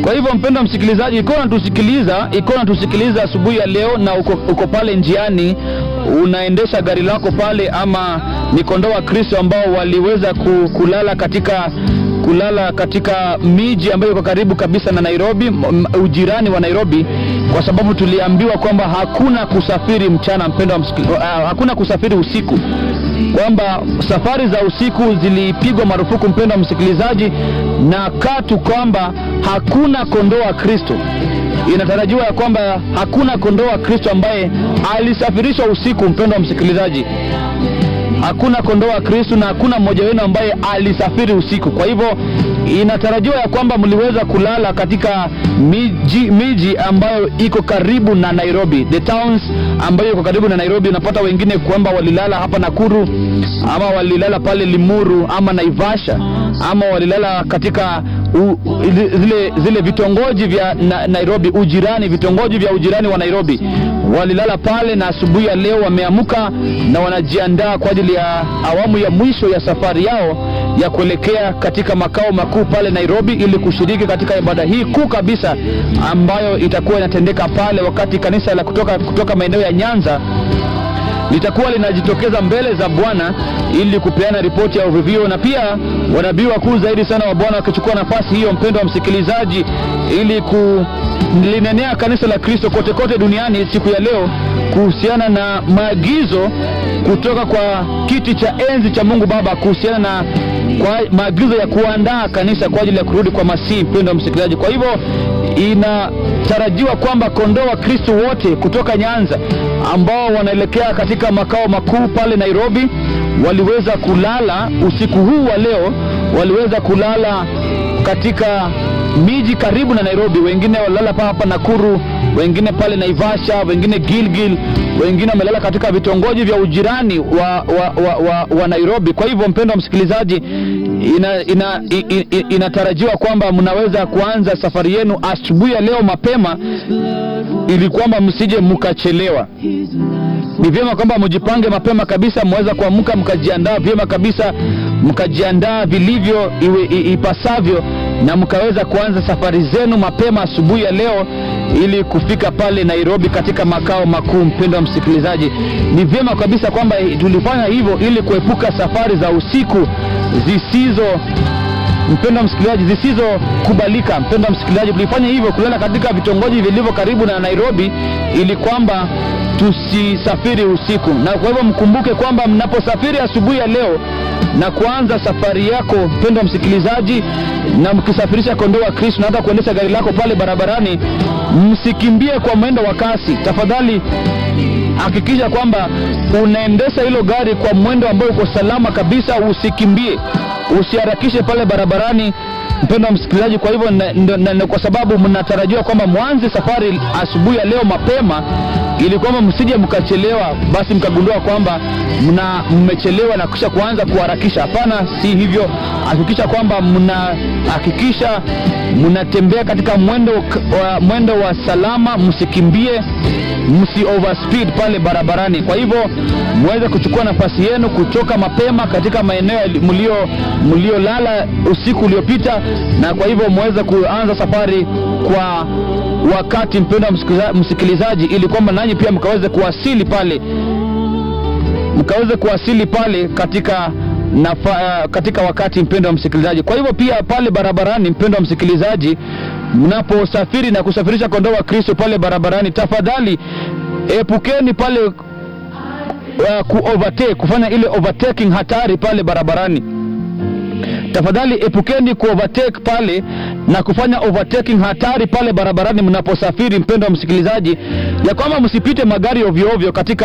Kwa hivyo mpendwa msikilizaji, ikiwa unatusikiliza, ikiwa unatusikiliza asubuhi ya leo na uko, uko pale njiani unaendesha gari lako pale, ama ni kondoo wa Kristo ambao waliweza ku- kulala katika kulala katika miji ambayo iko karibu kabisa na Nairobi, m- m- ujirani wa Nairobi, kwa sababu tuliambiwa kwamba hakuna kusafiri mchana, mpendwa msikili- uh, hakuna kusafiri usiku kwamba safari za usiku zilipigwa marufuku, mpendwa msikilizaji, na katu kwamba hakuna kondoo wa Kristo. Inatarajiwa ya kwamba hakuna kondoo wa Kristo ambaye alisafirishwa usiku, mpendwa msikilizaji hakuna kondoo wa Kristo na hakuna mmoja wenu ambaye alisafiri usiku. Kwa hivyo inatarajiwa ya kwamba mliweza kulala katika miji, miji ambayo iko karibu na Nairobi, the towns ambayo iko karibu na Nairobi. Unapata wengine kwamba walilala hapa Nakuru ama walilala pale Limuru ama Naivasha ama walilala katika u, zile, zile vitongoji vya na, Nairobi, ujirani, vitongoji vya ujirani wa Nairobi walilala pale, na asubuhi ya leo wameamka na wanajiandaa kwa ajili ya awamu ya mwisho ya safari yao ya kuelekea katika makao makuu pale Nairobi, ili kushiriki katika ibada hii kuu kabisa ambayo itakuwa inatendeka pale, wakati kanisa la kutoka, kutoka maeneo ya Nyanza litakuwa linajitokeza mbele za Bwana ili kupeana ripoti ya uvuvio, na pia wanabii wakuu zaidi sana wa Bwana wakichukua nafasi hiyo, mpendo wa msikilizaji, ili kulinenea kanisa la Kristo kote kote duniani siku ya leo kuhusiana na maagizo kutoka kwa kiti cha enzi cha Mungu Baba kuhusiana na kwa maagizo ya kuandaa kanisa kwa ajili ya kurudi kwa Masihi, mpendo wa msikilizaji. Kwa hivyo inatarajiwa kwamba kondoo wa Kristo wote kutoka Nyanza ambao wanaelekea katika makao makuu pale Nairobi waliweza kulala usiku huu wa leo, waliweza kulala katika miji karibu na Nairobi. Wengine walilala pa hapa Nakuru, wengine pale Naivasha, wengine Gilgil, wengine wamelala katika vitongoji vya ujirani wa, wa, wa, wa, wa Nairobi. Kwa hivyo mpendo wa msikilizaji, ina, ina, i- i- inatarajiwa kwamba mnaweza kuanza safari yenu asubuhi ya leo mapema, ili kwamba msije mkachelewa. Ni vyema kwamba mjipange mapema kabisa, mweza kuamka mkajiandaa vyema kabisa, mkajiandaa vilivyo iwe, i, ipasavyo na mkaweza kuanza safari zenu mapema asubuhi ya leo ili kufika pale Nairobi katika makao makuu. Mpendo wa msikilizaji, ni vyema kabisa kwamba tulifanya hivyo ili kuepuka safari za usiku zisizo mpendo wa msikilizaji zisizokubalika. Mpendo wa msikilizaji, tulifanya hivyo kulala katika vitongoji vilivyo karibu na Nairobi ili kwamba tusisafiri usiku, na kwa hivyo mkumbuke kwamba mnaposafiri asubuhi ya leo na kuanza safari yako, mpendo wa msikilizaji, na mkisafirisha kondoo wa Kristo na hata kuendesha gari lako pale barabarani, msikimbie kwa mwendo wa kasi. Tafadhali hakikisha kwamba unaendesha hilo gari kwa mwendo ambao uko salama kabisa, usikimbie, usiharakishe pale barabarani, mpendo wa msikilizaji. Kwa hivyo na, na, na, na, kwa sababu mnatarajia kwamba mwanze safari asubuhi ya leo mapema, ili kwamba msije mkachelewa, basi mkagundua kwamba mna mmechelewa na kisha kuanza kuharakisha. Hapana, si hivyo. Hakikisha kwamba mnahakikisha mnatembea katika mwendo wa, mwendo wa salama, msikimbie msi overspeed pale barabarani. Kwa hivyo muweze kuchukua nafasi yenu kutoka mapema katika maeneo mlio mliolala usiku uliopita, na kwa hivyo muweze kuanza safari kwa wakati, mpendwa msikiliza- msikilizaji, ili kwamba nanyi pia mkaweze kuwasili pale mkaweze kuwasili pale katika nafa, uh, katika wakati mpendo wa msikilizaji. Kwa hivyo pia pale barabarani, mpendo wa msikilizaji, mnaposafiri na kusafirisha kondoo wa Kristo pale barabarani, tafadhali epukeni pale uh, ku overtake, kufanya ile overtaking hatari pale barabarani. Tafadhali epukeni ku overtake pale na kufanya overtaking hatari pale barabarani mnaposafiri, mpendo wa msikilizaji, ya kwamba msipite magari ovyo ovyo katika